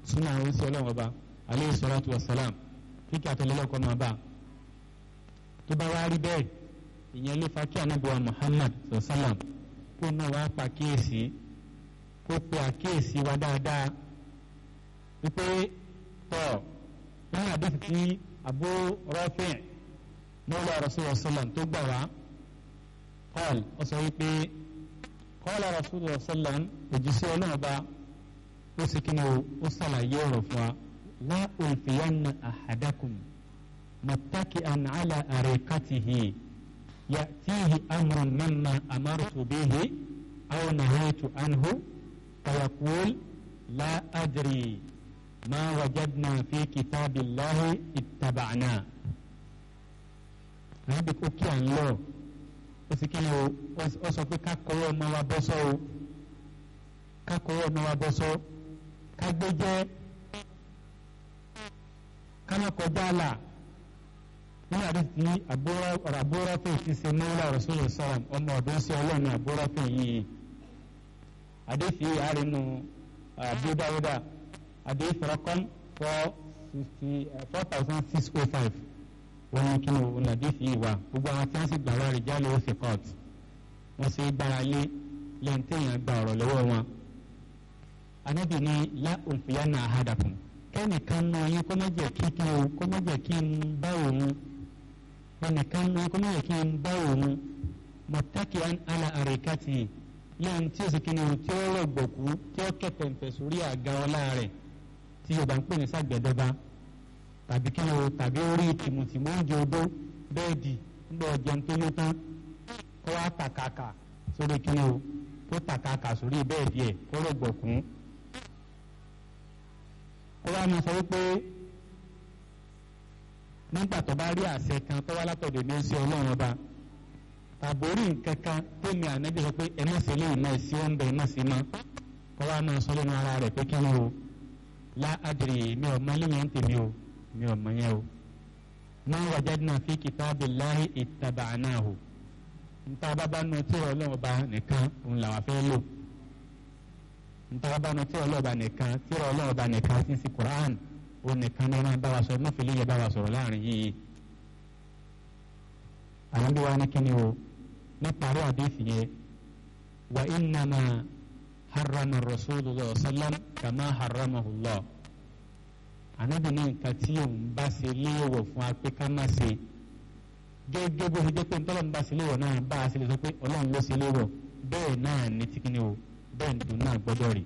súnà àwọn oṣù ọlọ́run ọba aleyhi salatu wa salam kíkẹ́ àtẹlẹ́lọ́kọ́ máa bá tó bá wá rí bẹ́ẹ̀ ìyẹn ló fa kí anábìwá Muhammad sallam kó náà wá pa kíyèsí kó pe àkíyèsí wa dáadáa wípé tọ́ nínú àdéhùn tí Abu Rafi' mọ́lá rasulullah sallam tó gbà wá qal ó sọ wípé qala rasulullah sallam òjíṣẹ́ ọlọ́run ọba ó sì kí ni ó ṣàlàyé ọ̀rọ̀ fún wa la ulfiyanna ahadakum muttaki'an ala arikatihi ya'tihi amrun mimma amartu bihi aw nahaytu anhu fayaqul la adri ma wajadna fi kitabillahi ittaba'na àbí kó kí à ń lọ ó sì kí ni o ó sọ pé ká kọ́wọ́ ọmọ wa bọ́ sọ́ o ká kọ́wọ́ ọmọ wa bọ́ sọ́ ká gbé jẹ́ ká má kọjá là nínú àdé tí ọ̀rọ̀ àbúrọ́fẹ́ ti ṣe mọ́lá Rasulullah sọ́rọ̀ ọmọ ọ̀dọ́ sí ọlọ́run àbúrọ́fẹ́ yìí àdé fi àárínú Abu Dawuda àdé ìfọ̀rọ̀kọ́n four thousand six oh five wọ́n ní kí ni òun àdé fi wà gbogbo àwọn tí wọ́n sì gbà wá rí jálè ó fi court wọ́n sì gbára lé lẹ́yìn téèyàn gba ọ̀rọ̀ lọ́wọ́ wọn anabi ni la olùfìyànà àhádàkùn kẹ́nìkan náà yín kó má jẹ́ kí kí o kó má jẹ́ kí n bá òun kẹ́nìkan náà kó má jẹ́ kí n bá òun mọ̀tàkì àlà àríkàtì lẹ́yìn tí o sì kí ni o tí ó rọ̀gbọ̀kú tí ó kẹ̀tẹ̀ǹtẹ̀ sórí àga ọlá rẹ̀ tí yorùbá ń pè ní sàgbẹ̀dọ́ba tàbí kí ni o tàbí orí tìmùtìmù oúnjẹ odó bẹ́ẹ̀dì ńgbọ́ ọ̀jẹun tó yó tán kó wá tàkàkà sórí kí ni o kó tàkàkà sórí bẹ́ẹ̀dì ẹ̀ kó rọ̀gbọ̀kún ó wá máa sọ wípé nígbà tó bá rí àṣẹ kan tó wá látọ̀dọ̀ ní oṣù ọlọ́run ọba tàbórí nǹkan kan tó mi ànábì sọ pé ẹ má ṣe lè má sí ọ̀nbẹ ẹ má sí mọ́ ó wá máa sọ lẹ́nu ara rẹ̀ pé kí ni o lá adìrì mi ò mọ lẹ́yìn tèmi o mi ò mọ yẹn o ma wajadna fi kitabillahi ittaba'nahu nta bá bá nu tí ọlọ́run ọba nìkan òun làwọn fẹ́ lò ntọ́wọ́bánu tí ọlọ́ọ̀bá nìkan tí ọlọ́ọ̀bá nìkan ti sí Quran ó nìkan ní wọn bá wa sọ mọ́fìlì yẹn bá wa sọ̀rọ̀ láàrin yìí. àwọn bí wàá ní kíni o ní parí àdéhìí yẹn wa innama harrama rasulullah sallam kama harramahu Allah. ànábì ní nǹkan tí òun bá ṣe léèwọ̀ fún wa pé ká má ṣe gẹ́gẹ́ bó ṣe jẹ́ pé ntọ́lọ́mù bá ṣe léèwọ̀ náà bá a ṣe lè sọ pé ọlọ́run ló ṣe léèwọ̀ bẹ́ẹ̀ náà ní tí kíni o bẹ́ẹ̀ ni tòun náà gbọ́dọ̀ rí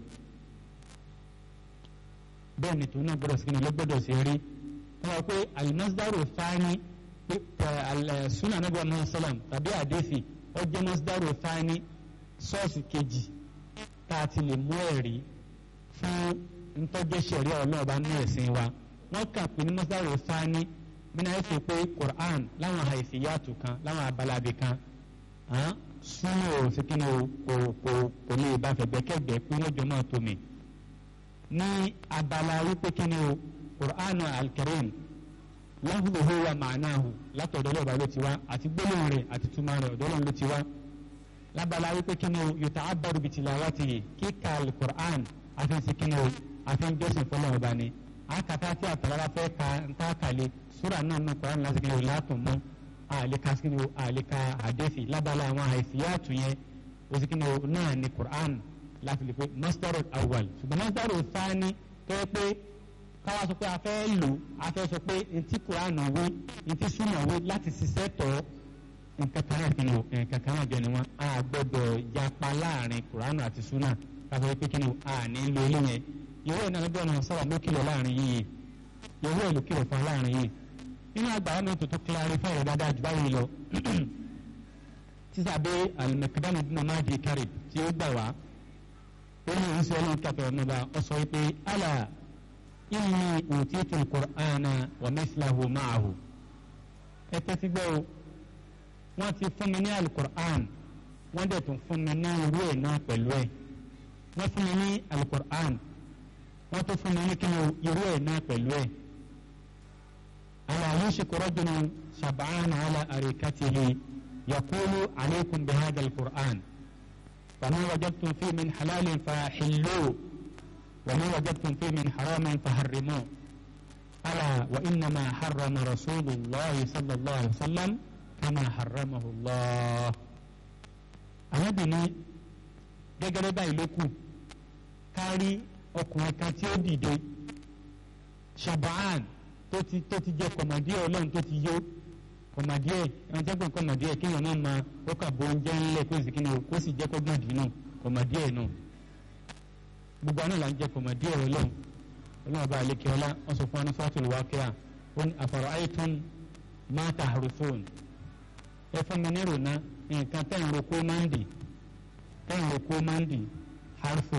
bẹ́ẹ̀ ni tòun náà gbọ́dọ̀ sí ni ló gbọ́dọ̀ sí rí wọ́n wá pé alimasdaro fani sunna anabi muhammad salam tàbí àdéfì ó jẹ́ masdaro fani sọ́ọ̀sì kejì tá a ti lè mú ẹ̀rí fún ntọ́jẹ́ sẹ̀rí ọlọ́ọ̀bá ní ẹ̀sìn wa wọ́n kà pé ní masdaro fani bínú ayé fi pé quran láwọn àìsíyàtò kan láwọn abalabi kan súnmọ́ ò sí kíni o kò kò kò lè bá fẹ̀gbẹ́kẹ̀gbẹ́ pé lọ́jọ́ náà tó mi. ní abala wípé kíni o qur'an al-karim lafzuhu wa ma'nahu látọ̀dọ̀ lọ́ba ló ti wá àti gbólóhùn rẹ̀ àti túmọ̀ rẹ̀ ọ̀dọ́ ló ti wá. lábala wípé kíni o yuta'abbaru bi tilawatihi kíkà al-qur'an àfi sí kíni o àfi jọ́sìn fọlọ́ ọba ni. àkàtà tí àtàlára fẹ́ ka ntá kàlẹ́ súrà náà nù qur'an láti kíni o látùn mọ́ àleka sikini o àleka àdéfì lábala àwọn àìsíyàtú yẹn o sikini o náà ní Qur'an láti lè pe masdaru awal ṣùgbọ́n masdaru thani tó yẹ pé káwa sọ pé a fẹ́ lò a fẹ́ sọ pé ntí Qur'an wí ntí súnmọ̀ wí láti ṣiṣẹ́ tọ́ nǹkan kan náà kìíní o nǹkan kan náà jọ ni wọn a gbọ́dọ̀ yapa láàrin Qur'an àti súnà káfọ́ pé kíni o a ní lo ilé yẹn ìwé ìnáwó náà sábà ló kìlọ̀ láàrin yìí ìwé ìlú kìlọ̀ fún láàrin yìí nínú àgbàrá mi tuntun clarify rẹ̀ dáadáa jù báyìí lọ sísàbẹ̀ alimẹ̀kídánù dínà máa di kárì tí ó gbà wá ó ní ìrísí ọlọ́run kàtọ́ ọ̀nàbà ọ sọ pé àlà inni utitu al-Qur'ana wa mithlahu ma'ahu ẹ tẹ́tí gbọ́ o wọ́n ti fún mi ní alukur'an wọ́n dẹ̀ tún fún mi ní irú ẹ̀ náà pẹ̀lú ẹ̀ wọ́n fún mi ní alukur'an wọ́n tún fún mi ní kí ni irú ẹ̀ náà pẹ̀lú ẹ̀. ألا يوشك رجل شبعان على أريكته يقول عليكم بهذا القرآن فما وجدتم فيه من حلال فحلوه wa ma wajadtum fi min haramin faharrimu ala wa innama harrama rasulullahi sallallahu alayhi wa sallam kama harramahu Allah. arábìnrin gẹ́gẹ́ báyìí ló kù kárí ọkùnrin kan tí ó dìde Shabaan tó ti tó ti jẹ kọ̀mọ̀díẹ̀ ọlọ́run tó ti yó kọ̀mọ̀díẹ̀ ẹ̀wọ̀n jẹ́ pé kọ̀mọ̀díẹ̀ kéèyàn náà máa ó kà bó oúnjẹ ńlẹ̀ kó sì kíni o kó sì jẹ́ kọ́gbọ̀n dì náà kọ̀mọ̀díẹ̀ náà gbogbo àná là ń jẹ kọ̀mọ̀díẹ̀ ọlọ́run ọlọ́run bá àlekè ọlá wọ́n sọ fún anufatul waqi'a ó ní afara'aytum ma tahrithun ẹ fún mi nírò ná nǹkan tẹ́ ń roko máa ń dì tẹ́ ń roko máa ń dì harfu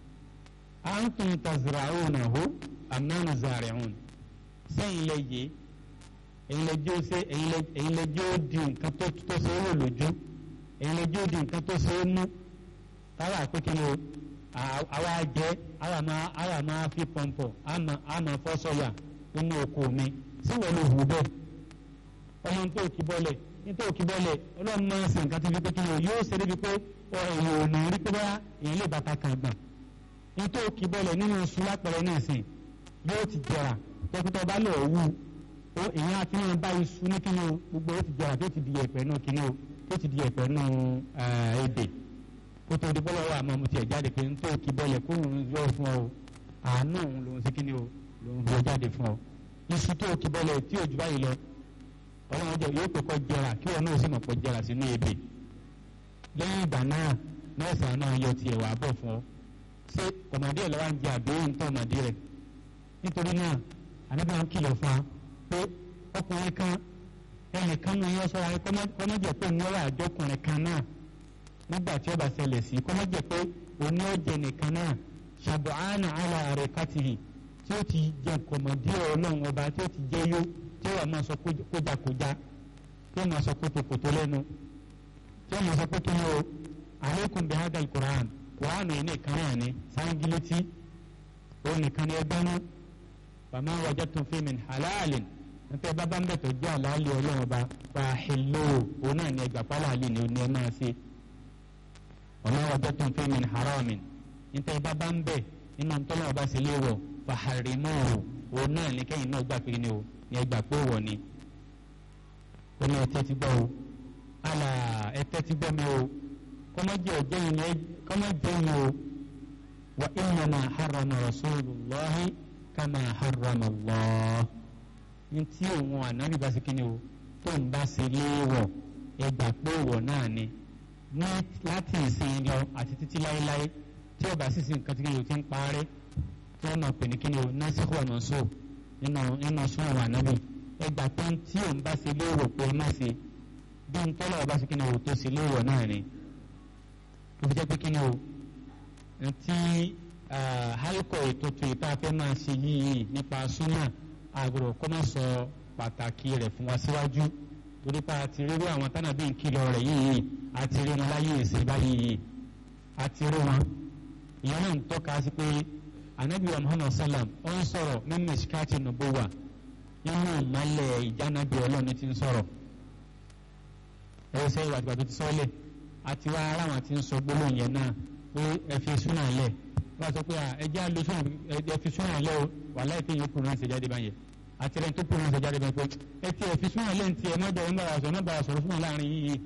antum tazra'unahu am nahnu zari'un sẹ́yìn lẹ yé ẹ̀yin lẹ jẹ́ ó ṣe ẹ̀yin lẹ jẹ́ ó di nǹkan tó tó ṣe é wò lójú ẹ̀yin lẹ jẹ́ ó di nǹkan tó ṣe é mú táwa pé kí ni o àwa jẹ́ àwa máa àwa máa fi pọ̀npọ̀ àmà àmà fọ́sọ̀yà nínú oko mi sí wọ́n lè hù bẹ́ẹ̀ ọmọ tó kí bọ́lẹ̀ nítorí kí bọ́lẹ̀ ọlọ́run máa ń ṣe nǹkan tó fi pé kí ni o yóò ṣe débi pé ẹ̀yìn ò ní rí pé bá èèyàn lè bàtà kan gbọ̀n nítorí kí bọ́lẹ̀ nínú oṣù lápẹ̀rẹ̀ náà sìn yóò ti jẹrà tọkítọ bá lọ wú ó èèyàn àti náà bá iṣu ní kíni o gbogbo ó ti jẹrà tó ti di ẹ̀pẹ̀ náà kíni o tó ti di ẹ̀pẹ̀ náà èdè kó tó di bọ́lá wà máa mu tiẹ̀ jáde pé n tó kí bọ́lẹ̀ kó òun yọ fún ọ àánú òun lòun sí kíni o lòun yọ jáde fún ọ iṣu tó kí bọ́lẹ̀ tí òjò báyìí lọ ọlọ́run jẹ yóò pé kọ́ jẹrà kí wọn náà sì mọ̀ kọ́ jẹrà sínú èdè lẹ́yìn ìgbà náà nọ́ọ̀sì náà yọ tiẹ̀ wà bọ̀ fún ọ ṣé kọ̀mọ̀dé ẹ̀ lọ́wọ́ ń jẹ àbẹ́yìn tó ọmọdé rẹ̀ nítorí náà ànábìyà ń kìlọ̀ fún wa pé ọkùnrin kan ẹnìkan náà yọ sọ́ra kọ́mọ́jẹ̀ pé òun wà àjọkùnrin kan náà nígbà tí ó bá ṣẹlẹ̀ sí kọ́mọ́jẹ̀ pé òun ó jẹ nìkan náà ṣàbọ̀ánà àlà rẹ̀ kátìrì tí ó ti jẹ kọ̀mọ̀dé ọlọ́run ọba tí ó ti jẹ yó tí ó wà máa sọ kójakójá tí ó máa sọ kótókótó lẹ́nu tí ó máa sọ pé kí ni o alaykum bi hadal Qur'an Qur'an yìí nìkan náà ni sáńgílétí òun nìkan ni ẹgbẹ́ náà fama wajadtum fi min halalin nípa ẹ bá bá ń bẹ̀ tó jẹ́ àlàálì ọlọ́run ọba fàáhìlò òun náà ní ẹgbà pálálì ni ní ẹ máa ṣe wama wajadtum fi min haramin nípa ẹ bá bá ń bẹ̀ nínú tọ́lọ́ ọba sì léwọ̀ fàhàrìmọ́ òun náà ní kẹ́yìn náà gbà pé ni o ní ẹgbà pé wọ̀ ni ó ní ẹtẹ́ ti gbọ́ o àlà ẹtẹ́ ti gbọ́ mi o kọ́mọ́jẹ́ ọ̀jẹ́ yìí kọ́mọ́jẹ́ yìí o wa innama harrama rasulullahi kama harrama Allah ntí òun ànábì bá ṣe kí ni o tó ń bá ṣe léèwọ̀ ẹgbà pé òwò náà ni ní láti ìsìn lọ àti títí láéláé tí ọba sísè nǹkan tí kí ni o ti ń parẹ́ tí wọ́n máa pè ní kí ni o násìkò ọ̀nà so nínú nínú sún àwọn ànábì ẹgbà pé tí òun bá ṣe léèwọ̀ pé má ṣe bí n tọ́lọ̀ ọba ṣe kí ni o tó ṣe léèwọ̀ náà ni ó fi jẹ́ pé kí ni o ntí halkọ ètòtò ìta fẹ́ máa ṣe yìí nípa súnà àgbọ̀rọ̀ kọ́ máa sọ pàtàkì rẹ̀ fún wa síwájú torí pa àti rírú àwọn tánàbí ìkìlọ̀ rẹ̀ yìí àti rí wọn láyé ìsìn báyìí yìí àti rí wọn. ìyẹn náà ń tọ́ka sí pé anabi wa muhammad sallam ó ń sọ̀rọ̀ mímú ìsìkáàtì nubuwa nínú ìmọ̀lẹ̀ ìjánabi ọlọ́run ti ń sọ̀rọ̀ ẹ̀rọ sẹ́yìn wàtí wàtí ti sọ́lẹ̀ àti wá ara wọn ti ń sọ gbólóhùn yẹn náà pé ẹ fi súnà lẹ̀ wọ́n sọ pé ẹjẹ́ àlọ́ súnà ẹ fi súnà lẹ̀ o wàhálà ìpín yóò kúrò náà ṣe jáde báyẹn àti rẹ̀ tó kúrò náà ṣe jáde báyẹn pé ẹ ti ẹ fi súnà lẹ̀ ní ti ẹ mọ́jọ ń bára sọ náà bára sọ̀rọ̀ súnà láàrin yìí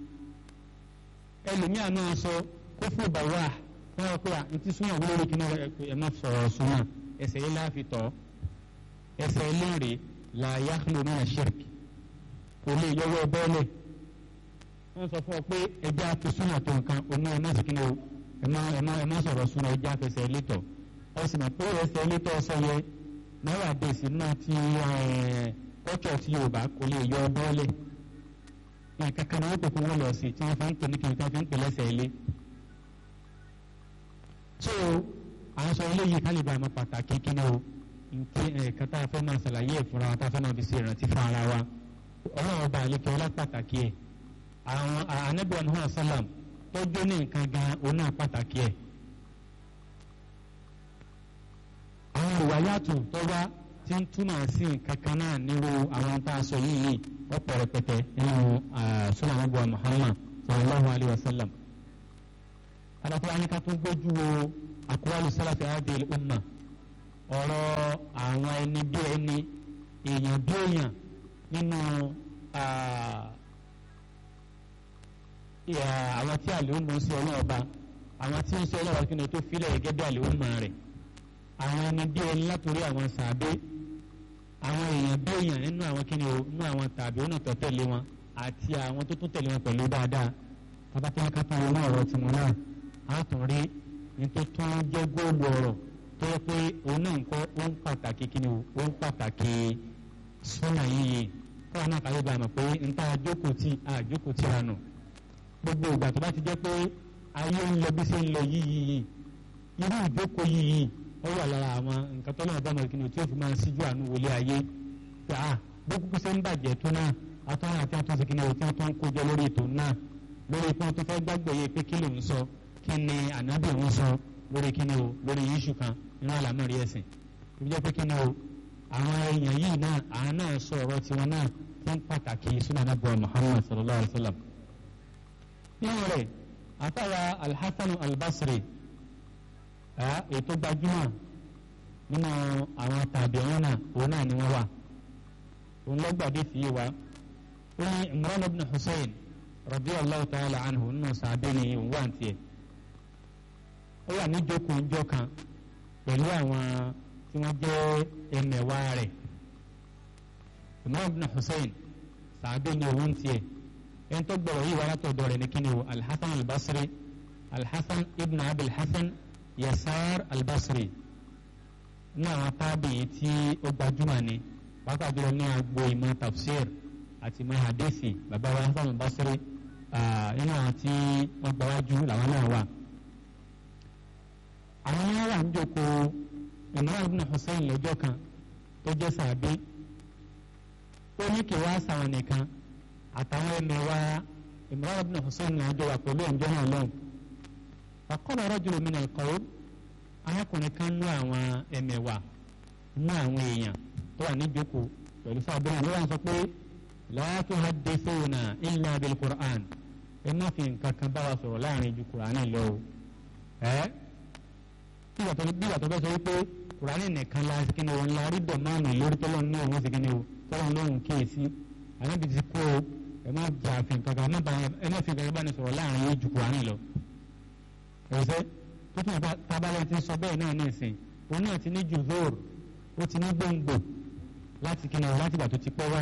ẹlòmíà náà sọ kó fún ìbàwá wọ́n rọ pé àti súnà wúlò lórí kíná ẹ má sọ̀rọ̀ súnà ẹsẹ̀ yìí láàfin tọ̀ ẹsẹ̀ eléèrè la yakhlu min ash-shirk kò lè yọwọ́ bọ́ọ̀lẹ̀ wọ́n sọ fún ọ pé ẹjẹ́ àti súnà tó nǹkan oní ẹ̀ má sì kíni o ẹ̀ má ẹ̀ má ẹ̀ má sọ̀rọ̀ súnà ẹjẹ́ àfẹsẹ̀ elétọ̀ ọ sì mọ̀ pé ẹsẹ̀ elétọ̀ sọ yẹ náírà dèsì náà ti kọ́tsọ̀ ti Yorùbá kò lè yọ bọ́ọ̀lẹ̀ náà kankan náà wọ́n pè fún wọn lọ sí tí wọ́n fi ń pè ní kìnnìkan fi ń pè lẹ́sẹ̀ ilé so àwọn sọ eléyìí ká lè bá àmọ́ pàtàkì kíni o nti ẹ̀ka tá a fẹ́ máa ṣàlàyé ẹ̀ fúnra wa tá a fẹ́ máa fi ṣe ìrántí fún ara wa ọlọ́run ọba àlekè ọlá pàtàkì ẹ̀ àwọn anabiwa muhammad sallam tọ́jú ní nǹkan gan òun náà pàtàkì ẹ̀. àwọn ìwàyàtò tó wá tí ń túmọ̀ sí nǹkan kan náà nírú àwọn tá a sọ yìí ọ̀pọ̀ rẹpẹtẹ nínú sunan anabiwa muhammad sallallahu alayhi wa sallam. alákùnrin anìkan tó gbójú wo àkúwálù sálàfì adìyẹ umma ọ̀rọ̀ àwọn ẹni bí ẹni èèyàn bí èèyàn nínú àwọn tí àlèhùn mọ̀ sí ọlọ́wọ́ bá àwọn tí ń sọ ọlọ́wọ́ kí ni tó filẹ̀ gẹ́gẹ́ bí àlèhùn mọ̀ rẹ̀ àwọn ẹni bí ẹni látòrí àwọn sàbẹ́ àwọn èèyàn bí èèyàn nínú àwọn kí ni o nínú àwọn tàbí ó nà tó tẹ̀lé wọn àti àwọn tó tún tẹ̀lé wọn pẹ̀lú dáadáa tabatẹ́lẹ́ ká tún wọnú ọ̀rọ̀ tiwọn náà á tún rí ní tó tún jẹ́ góòlù ọ̀rọ̀ tó yẹ pé òun náà ń kọ́ ó ń pàtàkì kí ni o ó ń pàtàkì súnà yìí káwọn náà kàlẹ́ bá a mọ̀ pé n ta àjókòó tí àjókòó tí ra nù gbogbo ìgbà tó bá ti jẹ́ pé ayé ń lọ bí ṣe ń lọ yìí yìí irú ìjókòó yìí ó wà lára àwọn nǹkan tó náà bá mọ̀ kí ni o tí ó fi máa ń síjú àánú wọlé ayé pé ah bó kúkú ṣe ń bàjẹ́ tó náà atọ́nà àti àtúnṣe kí ni o tí wọ́n tó ń kójọ lórí ètò náà lórí pé wọ́n tó fẹ́ gbàgbọ́ yẹ pé kí ló ń sọ kí ni ànábì ń sọ lórí kí ni o lórí yíṣù kan nínú àlámọ̀rí ẹ̀sìn tó jẹ́ pé kí ni o àwọn èèyàn yìí náà àwọn náà sọ ọ̀rọ̀ tiwọn náà tó ń pàtàkì sunan abu muhammad sallallahu alayhi wa sallam. nínú rẹ̀ àtàwà alhassan albasri ètò gbajúmọ̀ nínú àwọn tàbí ọ̀hún náà òun náà ni wọ́n wà òun lọ́gbàdé fi yé wa ó ní imran ibn hussein radiyallahu ta'ala anhu nínú sàbẹ̀ ni òun wà ní tiẹ̀ ó wà ní jókòó ńjọ́ kan pẹ̀lú àwọn tí wọ́n jẹ́ ẹmẹ̀wá rẹ̀ imran ibn hussein sàbẹ̀ ni òun tiẹ̀ ẹni tó gbọ́rọ̀ yìí wà látọ̀dọ̀ rẹ̀ ní kíni o alhassan albasri alhassan ibn abil hassan yasar albasri ní àwọn tábìlì tí ó gbajúmọ̀ ni pàápàá jùlọ ní agbo ìmọ̀ tafsir àti ìmọ̀ hadisi bàbá wa hasan albasri nínú àwọn tí wọ́n gbáwájú làwọn náà wà. àwọn yẹn wà ń jókòó imran ibn hussein lọ́jọ́ kan tó jẹ́ sàbí ó ní kí wá sàwọn nìkan àtàwọn ẹmẹ̀wà imran ibn hussein náà jọ wà pẹ̀lú ẹ̀ǹjọ́ náà lọ́hùn. faqala rajulun min al-qawm arákùnrin kan nú àwọn ẹmẹ̀wà nú àwọn èèyàn tó wà ní jókòó pẹ̀lú sábẹ́ náà ló wà ń sọ pé la tuhaddithuna illa bil Qur'an ẹ má fi nǹkan kan bá wa sọ̀rọ̀ láàrin ju Qur'ani lọ o ẹ́ bí ìgbà tó bẹ́ sọ wípé Qur'ani nìkan la sí kíni o ńlá rí dọ̀ máa nù lórí tọ́lọ́ ní òun sí kíni o tọ́lọ́ lóhùn kíyèsí àyẹ̀bí ti kó o ẹ má jà fi nǹkan kan ẹ má fi nǹkan kan bá ní sọ̀rọ̀ láàrin yóò ju Qur'ani lọ ẹ̀sẹ̀ tó tún yàtọ̀ tábàlẹ̀ ti sọ bẹ́ẹ̀ náà ní ìsìn òun náà ti ní jùzọ́r ó ti ní gbòǹgbò láti kíni o láti ìgbà tó ti pẹ́ wá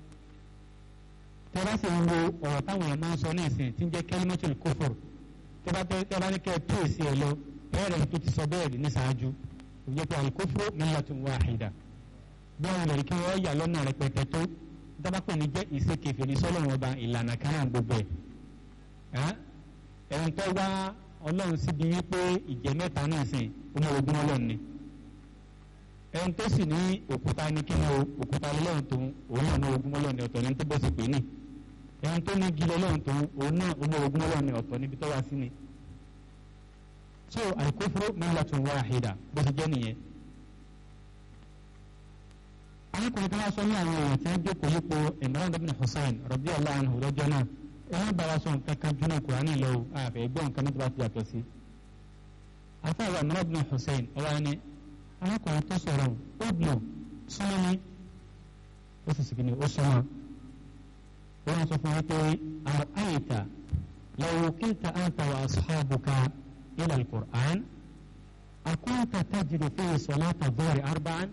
tẹ́lá sì ń wo ọ̀rọ̀ táwọn èèyàn máa ń sọ ní ìsìn tí ń jẹ́ kẹ́límọ́tìlì kófòrò tẹ́lá ní kẹ́ ẹ tó èsì ẹ̀ lọ bẹ́ẹ̀rẹ̀ tó ti sọ bẹ́ẹ̀ rí ní ṣáájú ìjẹ́ pé alikófòrò millatun wahida bí àwọn olè kí wọ́n yà lọ́nà rẹpẹtẹ tó dábàpọ̀ ní jẹ́ ìṣèkèfè ní sọ́lọ́run ọba ìlànà kan náà gbogbo ẹ̀ ẹ̀rùn tó wá ọlọ́run síbi wípé ìjẹ́ mẹ́ta náà sìn ọmọ ogun ọlọ́run ni ẹ̀rùn tó sì ní òkúta ní kí ni òkúta ọlọ́run tó òun náà ọmọ ogun ọlọ́run ni ọ̀tọ̀ ní tó bọ́ sí pé ní ẹ̀hún tó ní gilẹ̀ lọ́hùn tó òun náà ọmọ ogun ọlọ́run ní ọ̀tọ̀ níbi tó wá sí ni. so al-kufru millatun wahida bó ti jẹ́ nìyẹn. arákùnrin kan wá sọ ní àwọn èèyàn tí wọ́n jókòó yípo Imran ibn Hussein radiyallahu anhu lọ́jọ́ náà ẹ má bá wa sọ nǹkan kan júnà Kùránì lọ àfẹ́ gbọ́ nǹkan nítorí àti yàtọ̀ sí. afáwọn Imran ibn Hussein ọwọ́ ni arákùnrin tó sọ̀rọ̀ ó dùn sọ́mọ́ ni ó sì sì kí ni ó sọ́mọ́ wọ́n sọ fún wa pé àrùn law kilta anta wa ashabuka ila al-Qur'an akunta tajidu fihi salata dhuhri arba'an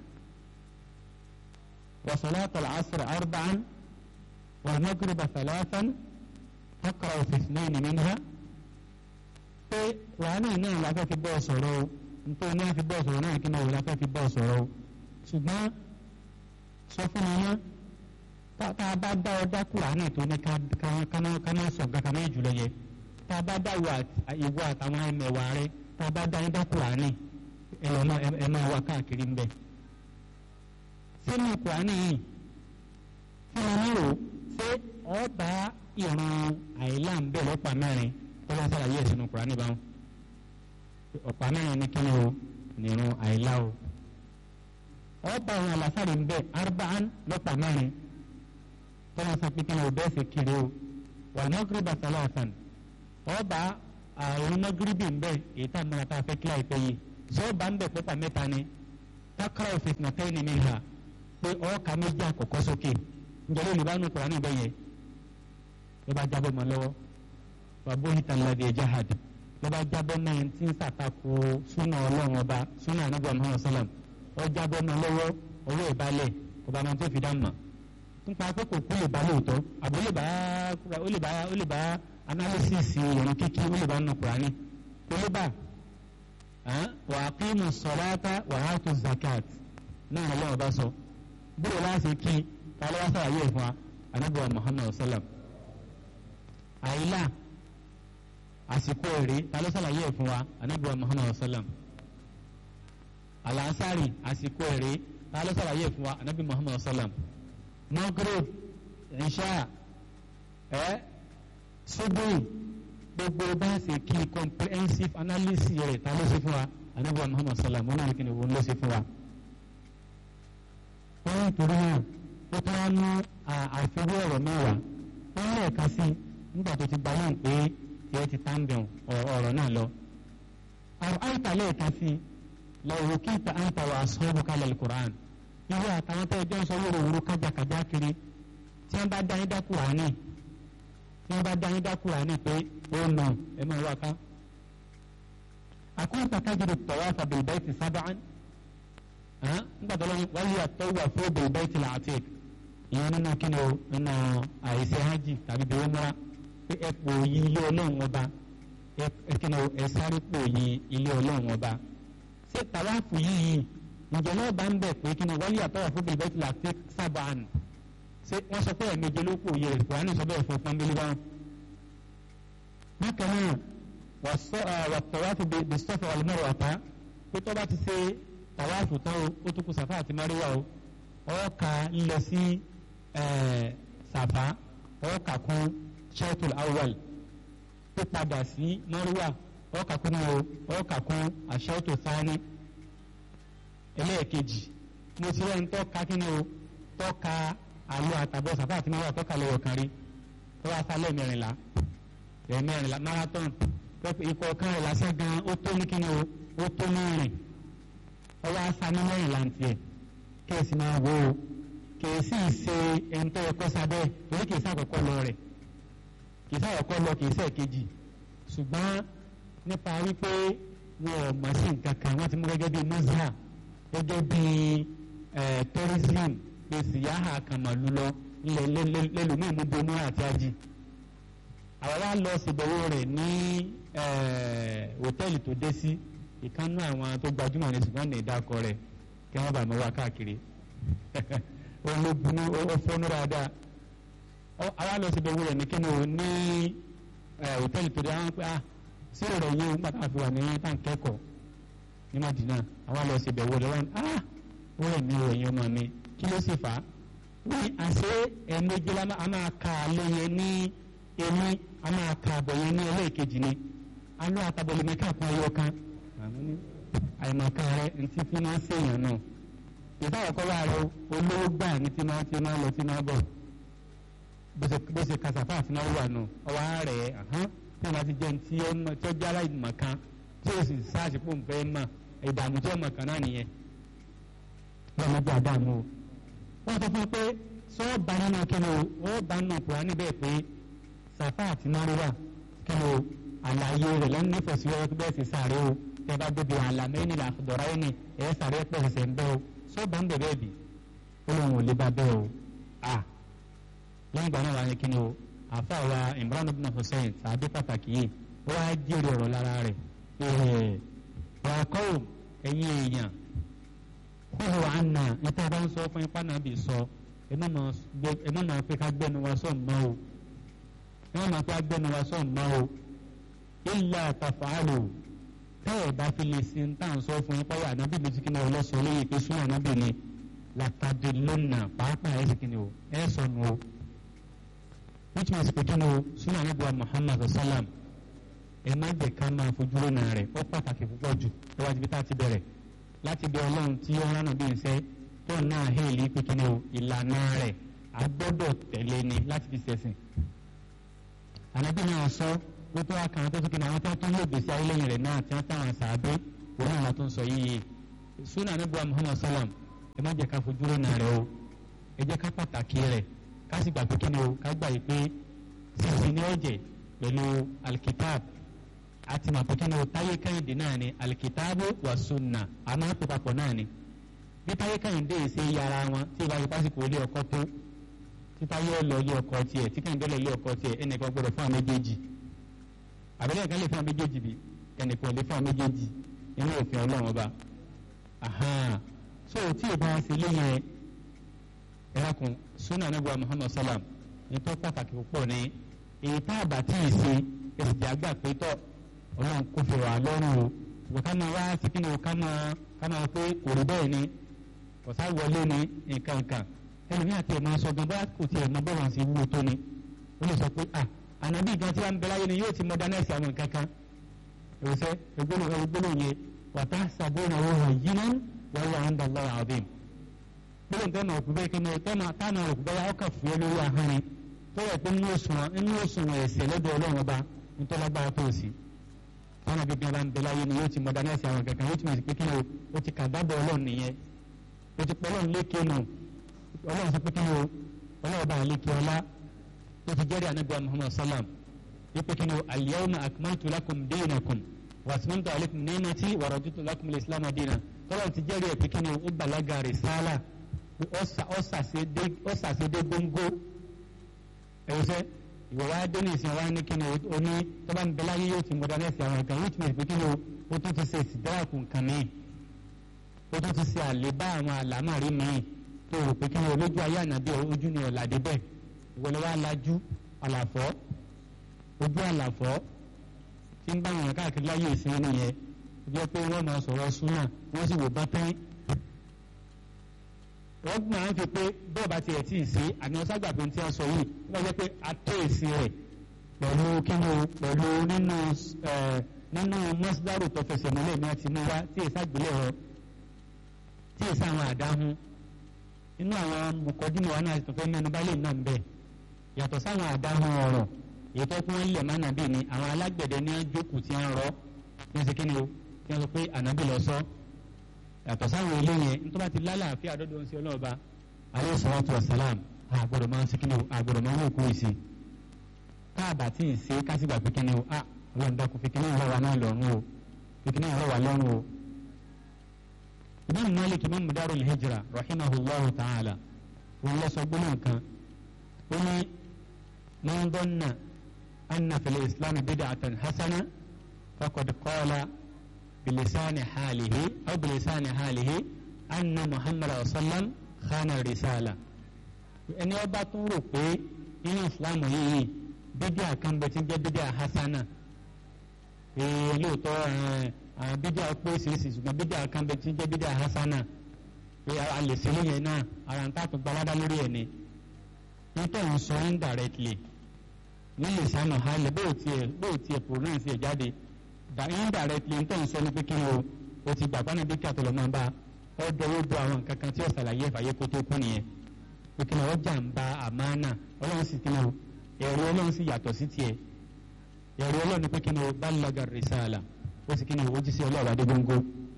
wa salata al-'asr arba'an wal maghriba thalathan taqra'u fi ithnayn minha pé wàhálà náà la fẹ́ fi bọ́ sọ̀rọ̀ o nítorí náà fi bọ́ sọ̀rọ̀ náà kí náà la fẹ́ fi bọ́ sọ̀rọ̀ o ṣùgbọ́n sọ fún mi náà tá a bá dá ọ dá kúránì tó ní ká má sọ nǹkan kan náà jùlọ yẹ tá a bá dá ìwọ àtàwọn ẹmẹ̀wà rẹ tá a bá dá yín dá kúránì ẹ máa wá káàkiri ń bẹ. sínú kúránì yìí fún mi nírò ṣé ọba ìran àìlá ń bẹ lọ́pàá mẹ́rin tó bá sàlàyé ẹ̀ sínú kúránì báwọn. ọ̀pá mẹ́rin ní kí ni o nìrun àìlá o. ọba ìran àlàsàrè ń bẹ arba'an lọ́pàá mẹ́rin tọ́lá sọ pé kí ni ọbẹ̀ ṣe kiri o wà mọ́gìrìbà sálàsàn ọba àwọn mọ́gìrìbì ń bẹ̀ èyí tá a mọ̀ra tá a fẹ́ kílà ìpẹ́ yìí sọ́ọ̀bà ń bẹ̀ pẹ́pà mẹ́ta ni takara fitnatayn minha pé ọ̀ọ́ka méjì àkọ́kọ́ sókè ǹjẹ́ ló lè bá nù Kùránì bẹ́ẹ̀ yẹn ló bá jábọ́ mọ́ lọ́wọ́ bàbá òhìtà ńláde jahad ló bá jábọ́ náà tí ń sàtakò súnà ọlọ́run ọba súnà anábọ̀ Muhammad sallam ó jábọ́ mọ́ lọ́wọ́ owó ìbálẹ̀ kò bá máa tó fi dá mọ̀ nípa pé kò kú lè bá lóòótọ́ àbí ó lè bá ó lè bá ó lè bá analysis ìrìn kíkí ó lè bá nù Kùránì kò lè bá wa aqimu salata wa atu zakat náà ọlọ́run bá sọ bóyá láti kí kálọ́ wá sàlàyé ẹ̀ fún wa anábọ̀ Muhammad sallam àyílà àsìkò èrè ta ló sàlàyé ẹ̀ fún wa anábìwá muhammadu sallam alansari àsìkò èrè ta ló sàlàyé ẹ̀ fún wa anábì muhammadu sallam maghrib isha ẹ ṣubú gbogbo bá ṣe kí comprehensive analysis rẹ̀ ta ló ṣe fún wa anábìwá muhammadu sallam wọn náà kí ni wọn ló ṣe fún wa. wọ́n ń torí náà ó tún wá ní àfiwé ọ̀rọ̀ mẹ́wàá wọ́n lẹ́ẹ̀ka sí i nígbà tó ti gba náà pé ẹ ti tá ń bẹ̀ ọ̀rọ̀ náà lọ. àwọn àìsàn lẹ́ẹ̀ka sí i lọ́wọ́ kí ìta àǹtà wà sọ́ọ́bù kálẹ̀ alukur'an. irú àtàwọn tẹ́ ẹjọ́ ń sọ wúro wúro kájàkájà kiri tí wọ́n bá dá yín dá Kùránì tí wọ́n bá dá yín dá Kùránì pé ó nà ẹ máa wá ká. àkóńtà kájìrì tawafa bil bayti sab'an. nígbà tó lọ́wọ́ wáyé àtọ́wà fún bil bayti al-atiq ìyẹn nínú kí ni o nínú àìsí hajj tàbí bí wọ́n múra pé ẹ pò yí ilé ọlọ́run ọba ẹ kí ni o ẹ sáré pò yí ilé ọlọ́run ọba ṣé tàwáàfù yìí ǹjẹ́ náà bá ń bẹ̀ pé kí ni wọ́n yà tọ́wọ́ fún bíbẹ́ tìlà fi sábà nù ṣé wọ́n sọ pé ẹ̀mẹjẹ ló pò yí rẹ̀ kùránì sọ bẹ́ẹ̀ fún pọ́nbélé báwọn. bákan náà wà tọ́wáàfù bí sọ́fà wà lọ́mọ́rọ̀ wàtá pé tọ́ bá ti ṣe tàwáàfù tán o ó tún kù sàfà àti máríwá o ọ̀ọ́ka ńlọ sí sàfà ọ̀ọ́ka kún shaitul awwal tó padà sí mọ́ríwá ọ̀ọ́ka kún o ọ̀ọ́ka kún ashaitul thani ẹlẹ́ẹ̀kejì mo ti rẹ́ ń tọ́ka kí ni o tọ́ka àlọ́ àtàbọ̀ sàfà àti mọ́ríwá tọ́ka lọ́wọ́ kan rí tó wá sálẹ̀ mẹ́rìnlá mẹ́rìnlá marathon ikọ̀ kan rẹ̀ lásán gan ó tó ní kí ni o ó tó mẹ́rin ọwọ́ asá ní mẹ́rìnlá ń tiẹ̀ kẹ́sì máa wo o kèésì ṣe ẹ̀ńtọ́ ẹ̀kọ́ sábẹ́ orí kèésì àkọ́kọ́ lọ rẹ̀ kèésì àkọ́kọ́ lọ kèésì ẹ̀kejì ṣùgbọ́n nípa wípé wọn ò mọ̀ sí nǹkan kan wọ́n ti mú gẹ́gẹ́ bíi mọ́sá gẹ́gẹ́ bíi tourism pé síyáhà kàmàlú lọ lẹ́lòmíì mú bomú àti ají àwa wá lọ síbẹ̀wò rẹ̀ ní hòtẹ́ẹ̀lì tó dé sí ìkànnú àwọn tó gbajúmọ̀ ní ṣùgbọ́n ní ìdákọ̀ rẹ̀ kí wọ́n bá mi wá káàkiri ológun ọfọnú dáadáa àwa lọ sí ìdánwò rẹ ní kíni o ní hòtẹ́ẹ̀lì tó dé àwọn pé ah sí ọ̀rọ̀ yìí nígbà tá a fi wà ní tàǹkẹ́kọ̀ọ́ ní Madina àwa lọ sí ìdánwò rẹ wọn ah ó rẹ̀ mí rẹ̀ yẹn ọmọ mi kí ló sì fà á wí àṣé ẹ̀ẹ́mẹ́jì la máa ka àlẹ́ yẹn ní èmi a máa ka àbọ̀ yẹn ní ẹlẹ́ẹ̀kejì ni alọ́ àtàbọ̀lẹ̀ mẹ́ta kan ẹyọ kan àìmọ̀kan rẹ ntí fi máa ń ṣèyàn náà ìsáwọ̀kọ́ wà rẹ olówó gbà ní tí máa ti máa lọ tí máa bọ̀ bó ṣe kasàfà àti náà wà nù ọwọ́ rẹ̀ hàn tí wọ́n ti jẹ́ tí ó jẹ́ aláìmọ̀kan tí ó sì sáàsì pò ń fẹ́ mọ̀ ìdààmú tí ọmọ kan náà nìyẹn wọ́n mọ̀ bí àdàmú o. wọ́n sọ fún pé sọ́ọ́ bá nínú kíni o ó bá nínú Kùránì bẹ́ẹ̀ pé sàfà àti náírà kíni o àlàyé rẹ̀ lẹ́nu nífẹ̀ẹ́ sí wọ́n bẹ́ẹ̀ sì sáré o tẹ́ bá débi àlàmẹ́ni làkùdọ̀rọ̀ ẹni ẹ̀ sáré pẹ̀sẹ̀ ń bẹ́ o sọ́ọ̀bà ń bẹ̀rẹ̀ bì ó lóun ò lè bá bẹ́ẹ̀ o à lẹ́yìn ìgbà náà wà ní kíni o àfa wa Imran ibn Hussein sàbí pàtàkì yìí ó wá jèrè ọ̀rọ̀ lára rẹ̀ ẹ̀ẹ́ ọ̀kọ́ ẹ̀yin èèyàn kúrò àná níta bá ń sọ fún ipá náà bì sọ ẹ má máa pé ká gbẹnu wa sọ̀ mọ́ o ẹ má máa pé ká gbẹnu wa sọ̀ mọ́ o illa taf'alu tẹ́ ẹ̀ bá fi lè sin tá à ń sọ fún yín pẹ́yà ànábì mi ti kí ni ọlọ́sọ lóye pé súnà ànábì ni látàdé lónà pàápàá ẹ̀ sì kí ni o ẹ̀ sọnù o which means pé kí ni o súnà ànábì wa Muhammad sallam ẹ má jẹ́ ká máa fojú lónà rẹ̀ ó pàtàkì púpọ̀ jù ẹ wá ibi tá a ti bẹ̀rẹ̀ láti bí ọlọ́run tí ó rán nàbí iṣẹ́ tó náà hẹ́ẹ̀lì pé kí ni o ìlànà rẹ̀ a gbọ́dọ̀ tẹ̀lé ni láti fi ṣẹ̀sìn ànábì náà sọ wọ́n tó wá kàn án tó fi kí ni àwọn tó tún lè gbèsè ayé lẹ́yìn rẹ̀ náà tí wọ́n táwọn sàábé òun náà tó ń sọ yíyí sunna anabiwa muhammad salam ẹ má jẹ́ ká fojú rẹ̀ nà rẹ̀ o ẹ jẹ́ ká pàtàkì rẹ̀ ká sì gbà pé kí ni o ká gbà yìí pé sísè ní ọ̀jẹ̀ pẹ̀lú alikitab àti màpẹ́ kí ni o táyé kẹ́hìndé náà ni alikitabu wa sunna àmọ́ àpò papọ̀ náà ni bí táyé kẹ́hìndé ṣe yára wọn tí ìbáṣe pásítọ̀ ilé ọkọ tó tí táyé lọ ilé ọkọ tiẹ̀ tí kẹ́hìndé lọ ilé ọkọ tiẹ̀ ẹnìkan gbọdọ̀ fún àwọn méjèèjì àbẹ̀lẹ̀ kan lè fún àwọn méjèèjì bí ẹnìkan lè fún àwọn méjèèjì nínú òfin ọlọ́run ọba so tí ìbá ṣe léyìn ẹ̀rákùn sunna anabuwa muhammad salam nítorí pàtàkì púpọ̀ ní èyí tá a bá tí ì ṣe èsì àgbà pé tọ́ ọlọ́run kò fi wà lọ́rùn o ṣùgbọ́n ká máa wá sí kí ni o ká máa ká máa pé kò rí bẹ́ẹ̀ ni kọ̀sá wọlé ni nǹkan nǹkan ẹlòmíì àti ẹ̀ máa sọ gan bóyá kò tiẹ̀ máa bọ́ọ̀rọ̀ sí wúwo tó ni ó lè sọ pé à ànábì gan tí wàá ń bẹ láyé ni yóò ti modernize àwọn nǹkan kan ìrọsẹ́ ẹgbẹ́lò yẹn wàtá sàbóyún àwọn ọ̀hún yìí náà wọ́n wà ń dàgbà àbẹ̀m gbọ́dọ̀ tẹ́ máa òkú bẹ́ẹ̀ kí ni tẹ́ máa tá máa òkú bẹ́ẹ̀ ọkà fún ẹ lórí ahọ́n ni tó yẹ pé nínú òṣùwọ̀n nínú òṣùwọ̀n ẹ̀sẹ̀ lọ́dọ̀ ọlọ́run ọba nítorí agbára tó sí táwọn bíbí ọba ń bẹ láyé ni yóò ti modernize àwọn kankan yóò ti mọ̀ sí pé kí ni o ti kà dábọ̀ ọlọ́run nìyẹn o ti pọ̀ ọlọ́run lékè nù ọlọ́run sọ pé kí ni o ọlọ́run ọba àlékè ọlá o ti jẹ́rìí anabi muhammad salam wípé kí ni o al-yawma akmaltu lakum dinakum wa atmamtu alaykum ni'mati wa raditu lakum al-islam dinan tọ́lọ́run ti jẹ́rìí ẹ̀ pé kí ni o ó bàlágà rìsálà ọ̀sàsédé gbóngbó ẹ̀wọ̀sẹ̀ ìwọ wa dé ní ìsìn wa ní kí ni o ní tọ́ba ń bẹ láyé yóò ti mọ̀dánẹ́sì àwọn nǹkan which means pé kí ni o ó tún ti ṣe ìsìdáàkù nǹkan míì ó tún ti ṣe àlébá àwọn àlámàrí míì tó rò pé kí ni o lójú ayé ànábì ojú ni ọ̀làdé bẹ́ẹ̀ ìwọlé wa lajú àlàfọ́ ojú àlàfọ́ tí ń bá wọn káàkiri láyé ìsìn nìyẹn jẹ́ pé wọ́n máa sọ̀rọ̀ súnà wọ́n sì wò bá tán wọ́n máa ń fi pé bọ́ọ̀ bá tiẹ̀ tí ì sí àmì ọ̀ságbà pé tí a sọ yìí wọ́n jẹ́ pé a tó èsì rẹ̀ pẹ̀lú kíni pẹ̀lú nínú nínú mọ́sídárò tó fẹsẹ̀ múlẹ̀ ní àti mú wá tí èsì àgbélẹ̀ rọ tí èsì àwọn àdáhùn nínú àwọn mọ̀kọ́dúnmọ̀ wọn náà tó fẹ́ mẹ́nu bá lè nà ń bẹ̀ yàtọ̀ sáwọn àdáhùn ọ̀rọ̀ èyí tó kún wọn lẹ̀ má nàbí ni àwọn alágbẹ̀dẹ ní jókòó tí wọ́n rọ ní ṣe kíni o tí wọ́n sọ pé ànábì lọ sọ yàtọ̀ sáwọn ilé yẹn nítorí àti lálàáfíà dọ́dọ̀ ń ṣe ọlọ́ọ̀ba alẹ́ sọ́wọ́tò ọ̀sálàm àgbọ̀dọ̀ máa ń ṣe kíni o àgbọ̀dọ̀ máa ń wò kó ìsì káàbà tí ì ṣe kásìgbà pé kíni o ah ọlọ́run dákun fi kíni ìrọ̀wá náà lọ́rùn o fi kíni ìrọ̀wá lọ́rùn o. imam malik imam darul hijra rahimahullahu ta'ala wọn lọ sọ gbólóhùn kan ó ní man dhanna anna fil islam bid'atan hasana faqad qala بلسان حاله أو بلسان حاله أن محمد صلى الله عليه وسلم خان الرسالة ẹni ọba tún rò pé nínú ìsìlámù yìí bídíà kan bẹ tí ń jẹ́ bídíà hasana ee lóòótọ́ bídíà pé ṣèṣì ṣùgbọ́n bídíà kan bẹ tí ń jẹ́ bídíà hasana pé a lè ṣe lóyìn náà ara ń tààtò gbalada lórí ẹ̀ ni nítorí ń sọ indirectly ní lè sànù hálẹ̀ bóò tiẹ̀ bóò tiẹ̀ pronounce ẹ̀ jáde indirectly n tó ń sọ ní pé kí ni o o ti gbàgbọ́ náà bí kí àtọ̀lọ́ máa bá ọ dọwọ́ bo àwọn nǹkan kan tí ó ṣàlàyé ìfàyè kó tó kú nìyẹn pé kí ni ọ jàǹbá àmánà ọlọ́run sì kí ni o ẹ̀rù ọlọ́run sì yàtọ̀ sí tiẹ̀ ẹ̀rù ọlọ́run ni pé kí ni o balaga risala ó sì kí ni o ó jí sí ọlọ́run adé góńgó.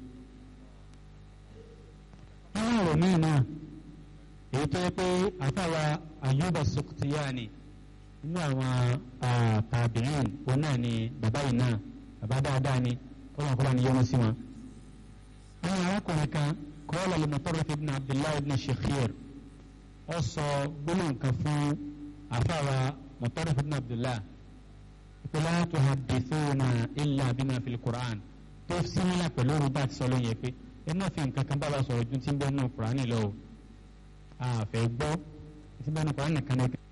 àwọn ọ̀rọ̀ míì náà èyí tó yẹ pé àtàwà Ayyuba Sukhtiyani nínú àwọn tàbíyìn òun náà ni bàbá yìí náà bàbá dáadáa ni kọ́lá kọ́lá ni yọ́nú sí wọn. àwọn arákùnrin kan kọ́lá lè Mutarrif ibn Abdullahi ibn Shikhir ọ sọ gbólóhùn kan fún àfàwà Mutarrif ibn Abdullahi la tuhaddithuna illa bima fil Qur'an tó símílà pẹ̀lú orúkọ àti sọ lóyún yẹ pé ẹ má fi nǹkan kan bá wa sọ̀rọ̀ ju tí ń bẹ́ẹ̀ nù Qur'an lọ o àfẹ́ gbọ́ tí ń bẹ́ẹ̀ nù Qur'an nìkan nìkan.